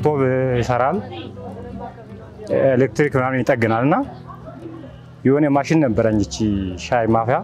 ስቶቭ ይሰራል፣ ኤሌክትሪክ ምናምን ይጠግናል እና የሆነ ማሽን ነበረኝ እቺ ሻይ ማፍያ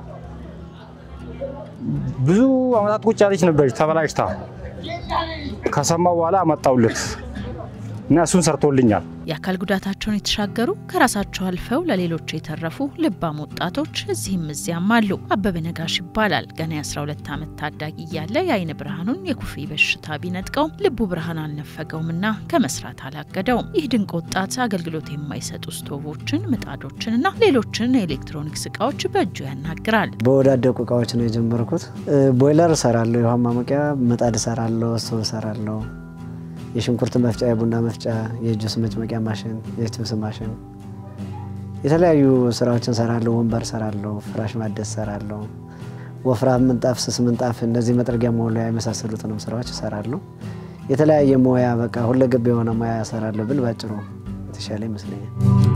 ብዙ አመታት ቁጭ ያለች ነበረች ተበላሽታ። ከሰማው በኋላ አመጣውለት እና እሱን ሰርቶልኛል። የአካል ጉዳታቸውን የተሻገሩ ከራሳቸው አልፈው ለሌሎች የተረፉ ልባም ወጣቶች እዚህም እዚያም አሉ። አበበ ነጋሽ ይባላል። ገና የ12 ዓመት ታዳጊ እያለ የአይን ብርሃኑን የኩፍሪ በሽታ ቢነጥቀውም ልቡ ብርሃን አልነፈገውምና ከመስራት አላገደውም። ይህ ድንቅ ወጣት አገልግሎት የማይሰጡ ስቶቮችን፣ ምጣዶችንና ሌሎችን የኤሌክትሮኒክስ እቃዎች በእጁ ያናግራል። በወዳደቁ እቃዎች ነው የጀመርኩት። ቦይለር እሰራለሁ፣ የውሃ ማሞቂያ ምጣድ እሰራለሁ፣ ስቶቭ እሰራለሁ የሽንኩርት መፍጫ፣ የቡና መፍጫ፣ የጁስ መጭመቂያ ማሽን፣ የችብስ ማሽን፣ የተለያዩ ስራዎችን ሰራለሁ። ወንበር ሰራለሁ፣ ፍራሽ ማደስ ሰራለሁ፣ ወፍራም ምንጣፍ፣ ስስ ምንጣፍ፣ እነዚህ መጥረጊያ መወልወያ የመሳሰሉትንም ስራዎች እሰራለሁ። የተለያየ ሙያ በቃ ሁለገብ የሆነ ሙያ እሰራለሁ ብል ባጭሩ የተሻለ ይመስለኛል።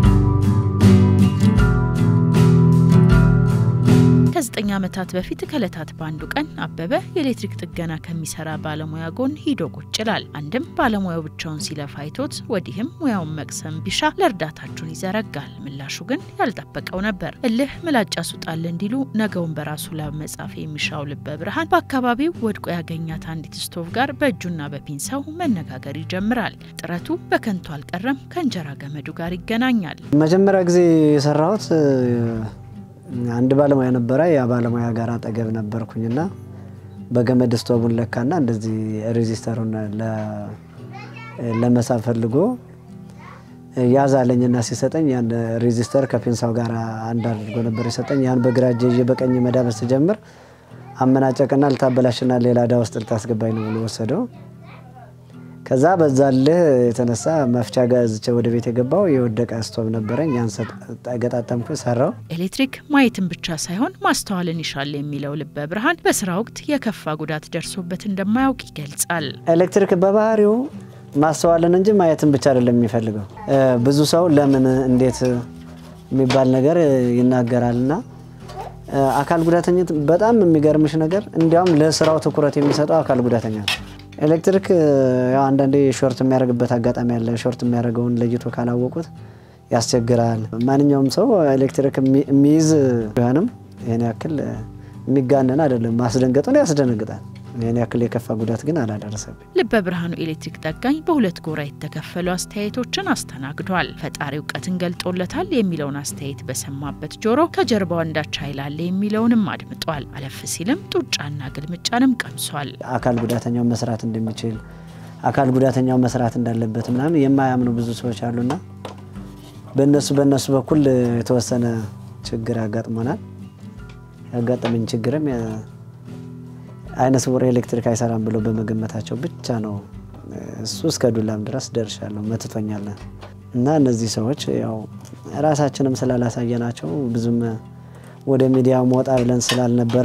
ከዘጠኝ ዓመታት በፊት ከእለታት በአንዱ ቀን አበበ የኤሌክትሪክ ጥገና ከሚሰራ ባለሙያ ጎን ሂዶ ቁጭ ይላል። አንድም ባለሙያው ብቻውን ሲለፋ አይቶት ወዲህም ሙያውን መቅሰም ቢሻ ለእርዳታችሁን ይዘረጋል። ምላሹ ግን ያልጠበቀው ነበር። እልህ ምላጭ ያስውጣል እንዲሉ ነገውን በራሱ ላብ መጻፍ የሚሻው ልበ ብርሃን በአካባቢው ወድቆ ያገኛት አንዲት ስቶቭ ጋር በእጁና በፒንሳው መነጋገር ይጀምራል። ጥረቱ በከንቱ አልቀረም። ከእንጀራ ገመዱ ጋር ይገናኛል። መጀመሪያ ጊዜ የሰራሁት አንድ ባለሙያ ነበረ። ያ ባለሙያ ጋር አጠገብ ነበርኩኝና በገመድ ስቶቡን ለካና እንደዚህ ሬዚስተሩን ለመሳብ ፈልጎ ያዛለኝና ሲሰጠኝ ያን ሬዚስተር ከፔንሳው ጋር አንድ አድርጎ ነበር የሰጠኝ። ያን በግራ እጄ ይዤ በቀኝ መዳበስ ስጀምር አመናጨቅና ልታበላሽና ሌላ ዕዳ ውስጥ ልታስገባኝ ነው ብሎ ወሰደው። ከዛ በዛልህ የተነሳ መፍቻ ገዝቼ ወደ ቤት የገባው የወደቀ ስቶቭ ነበረኝ። ያን ገጣጠምኩ፣ ሰራው። ኤሌክትሪክ ማየትን ብቻ ሳይሆን ማስተዋልን ይሻል የሚለው ልበ ብርሃን በስራ ወቅት የከፋ ጉዳት ደርሶበት እንደማያውቅ ይገልጻል። ኤሌክትሪክ በባህሪው ማስተዋልን እንጂ ማየትን ብቻ አይደለም የሚፈልገው። ብዙ ሰው ለምን እንዴት የሚባል ነገር ይናገራልና አካል ጉዳተኛ በጣም የሚገርምሽ ነገር እንዲያውም ለስራው ትኩረት የሚሰጠው አካል ጉዳተኛ ነው። ኤሌክትሪክ ያው አንዳንዴ ሾርት የሚያደርግበት አጋጣሚ አለ። ሾርት የሚያደርገውን ለይቶ ካላወቁት ያስቸግራል። ማንኛውም ሰው ኤሌክትሪክ የሚይዝ ቢሆንም ይህን ያክል የሚጋነን አይደለም። ማስደንገጡን ያስደነግጣል። ይህን ያክል የከፋ ጉዳት ግን አላደረሰብኝ። ልበ ብርሃኑ ኤሌክትሪክ ጠጋኝ በሁለት ጎራ የተከፈሉ አስተያየቶችን አስተናግዷል። ፈጣሪ እውቀትን ገልጦለታል የሚለውን አስተያየት በሰማበት ጆሮ ከጀርባው አንዳች ኃይል አለ የሚለውንም አድምጧል። አለፍ ሲልም ጡጫና ግልምጫንም ቀምሷል። አካል ጉዳተኛው መስራት እንደሚችል አካል ጉዳተኛው መስራት እንዳለበት ምናምን የማያምኑ ብዙ ሰዎች አሉና በእነሱ በእነሱ በኩል የተወሰነ ችግር ያጋጥሞናል። ያጋጠመኝ ችግርም አይነ ስውር ኤሌክትሪክ አይሰራም ብሎ በመገመታቸው ብቻ ነው። እሱ እስከ ዱላም ድረስ ደርሻለሁ፣ መትቶኛል። እና እነዚህ ሰዎች ያው ራሳችንም ስላላሳየናቸው ብዙም ወደ ሚዲያው መውጣ ብለን ስላልነበረ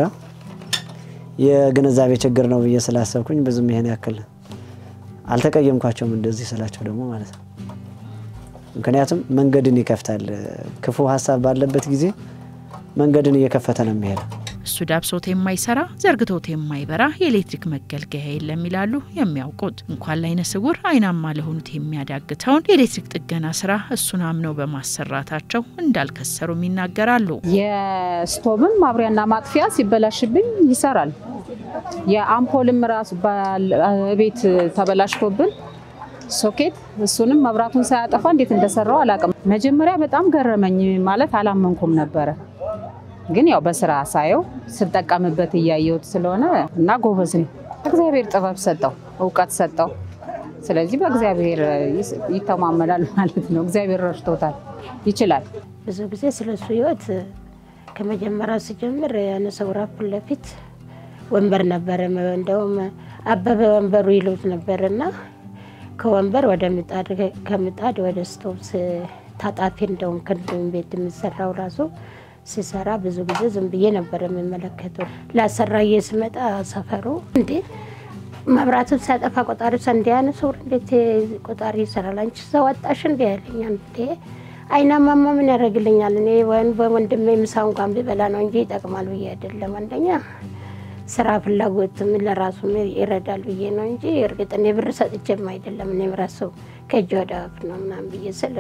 የግንዛቤ ችግር ነው ብዬ ስላሰብኩኝ ብዙም ይሄን ያክል አልተቀየምኳቸውም። እንደዚህ ስላቸው ደግሞ ማለት ነው። ምክንያቱም መንገድን ይከፍታል። ክፉ ሀሳብ ባለበት ጊዜ መንገድን እየከፈተ ነው የሚሄደው። እሱ ዳብሶት የማይሰራ ዘርግቶት የማይበራ የኤሌክትሪክ መገልገያ የለም ይላሉ የሚያውቁት። እንኳን ለአይነ ስውር አይናማ ለሆኑት የሚያዳግተውን የኤሌክትሪክ ጥገና ስራ እሱን አምነው በማሰራታቸው እንዳልከሰሩም ይናገራሉ። የስቶብም ማብሪያና ማጥፊያ ሲበላሽብኝ ይሰራል። የአምፖልም ራሱ ቤት ተበላሽቶብን ሶኬት እሱንም መብራቱን ሳያጠፋ እንዴት እንደሰራው አላውቅም። መጀመሪያ በጣም ገረመኝ፣ ማለት አላመንኩም ነበረ ግን ያው በስራ ሳየው ስጠቀምበት እያየሁት ስለሆነ እና ጎበዝ ነው። እግዚአብሔር ጥበብ ሰጠው፣ እውቀት ሰጠው። ስለዚህ በእግዚአብሔር ይተማመናል ማለት ነው። እግዚአብሔር ረድቶታል፣ ይችላል። ብዙ ጊዜ ስለሱ ህይወት ከመጀመሪያ ስጀምር ያነ ሰውራ ፊት ለፊት ወንበር ነበረ። እንደውም አበበ ወንበሩ ይሉት ነበር እና ከወንበር ወደ ምጣድ ከምጣድ ወደ ስቶቭ ታጣፊ እንደውም ክንዱን ቤት የሚሰራው ራሱ ሲሰራ ብዙ ጊዜ ዝም ብዬ ነበር የምመለከተው። ላሰራዬ ስመጣ ሰፈሩ እንዴ መብራቱን ሲያጠፋ ቆጣሪ እንዲ ያነ ሰው እንዴት ቆጣሪ ይሰራል? አንቺ ሰው ወጣሽ እንዲ ያለኛ እንዴ አይናማማ ምን ያደርግልኛል? እኔ ወይም በወንድሜ ምሳ እንኳን ቢበላ ነው እንጂ ይጠቅማል ብዬ አይደለም። አንደኛ ስራ ፍላጎትም ለራሱ ይረዳል ብዬ ነው እንጂ እርግጥ እኔ ብር ሰጥቼም አይደለም። እኔም ራሱ ከእጅ ወደ አፍ ነው ምናምን ብዬ ስለ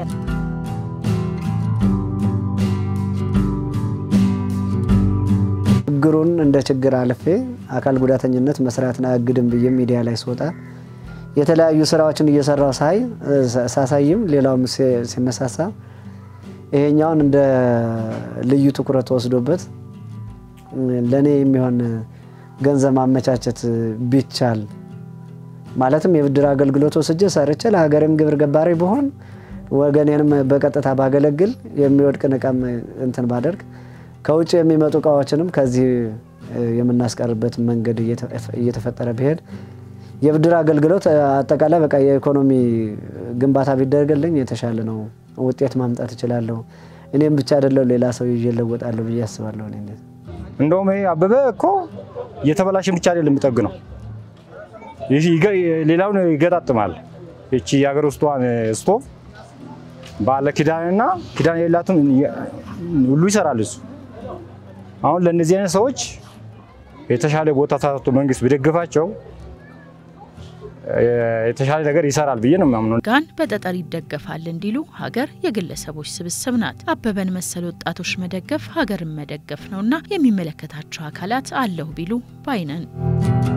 ችግሩን እንደ ችግር አልፌ አካል ጉዳተኝነት መስራትን አያግድም ብዬ ሚዲያ ላይ ስወጣ የተለያዩ ስራዎችን እየሰራው ሳይ ሳሳይም ሌላውም ሲነሳሳ ይሄኛውን እንደ ልዩ ትኩረት ወስዶበት ለእኔ የሚሆን ገንዘብ ማመቻቸት ቢቻል ማለትም የብድር አገልግሎት ወስጄ ሰርቼ ለሀገሬም ግብር ገባሪ ብሆን ወገኔንም በቀጥታ ባገለግል የሚወድቅ ንቀም እንትን ባደርግ ከውጭ የሚመጡ እቃዎችንም ከዚህ የምናስቀርበት መንገድ እየተፈጠረ ቢሄድ የብድር አገልግሎት አጠቃላይ በቃ የኢኮኖሚ ግንባታ ቢደረግልኝ የተሻለ ነው። ውጤት ማምጣት እችላለሁ። እኔም ብቻ አይደለሁ ሌላ ሰው ይዤ እለወጣለሁ ብዬ አስባለሁ። እኔ እንደውም ይሄ አበበ እኮ የተበላሸን ብቻ አይደለም የሚጠግነው፣ ሌላውን ይገጣጥማል። እቺ የሀገር ውስጧን ስቶቭ ባለ ኪዳንና ኪዳን የሌላትም ሁሉ ይሰራል እሱ። አሁን ለእነዚህ አይነት ሰዎች የተሻለ ቦታ ተሰጥቶ መንግስት ቢደግፋቸው የተሻለ ነገር ይሰራል ብዬ ነው የማምነው። ጋን በጠጠር ይደገፋል እንዲሉ ሀገር የግለሰቦች ስብስብ ናት። አበበን መሰል ወጣቶች መደገፍ ሀገርን መደገፍ ነውና የሚመለከታቸው አካላት አለሁ ቢሉ ባይነን